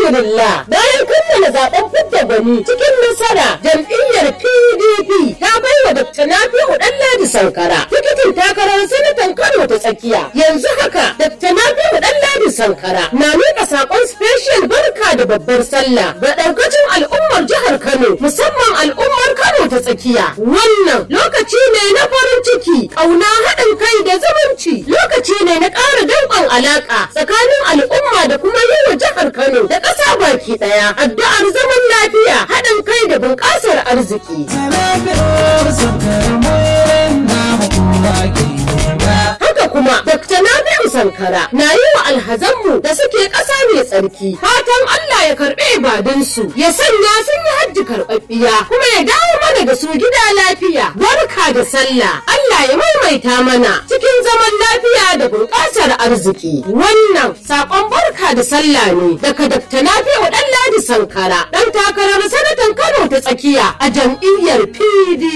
Alhamdulillah bayan kammala zaben fidda gwani cikin nasara jam'iyyar PDP ta baiwa Dr. Nafi'u Ɗanladi Sankara tikitin takarar sanatan Kano ta tsakiya. Yanzu haka Dr. Nafi'u Ɗanladi Sankara na miƙa saƙon special barka da babbar sallah ga ɗaukacin al'ummar jihar Kano musamman al'ummar Kano ta tsakiya. Wannan lokaci ne na farin ciki, ƙauna haɗin kai da zumunci. Lokaci ne na ƙara danƙon alaƙa tsakanin al'umma da kuma yi wa jihar Kano da ƙasa baki ɗaya. Addu'ar zaman lafiya, haɗin kai da bunƙasar arziki. Haka kuma Dr. Nabi'u Sankara na yi wa alhazanmu da suke ƙasa mai tsarki fatan Allah ya karɓe ibadunsu ya sanya sun yi hajji karɓaɓɓiya kuma ya dawo mana da su gida lafiya barka da sallah Allah ya maimaita mana cikin zaman lafiya da bunƙasar arziki wannan saƙon barka da sallah ne daga Dr. Nabi'u Ɗanladi Sankara ɗan takarar sanatan Kano ta tsakiya a jam'iyyar PD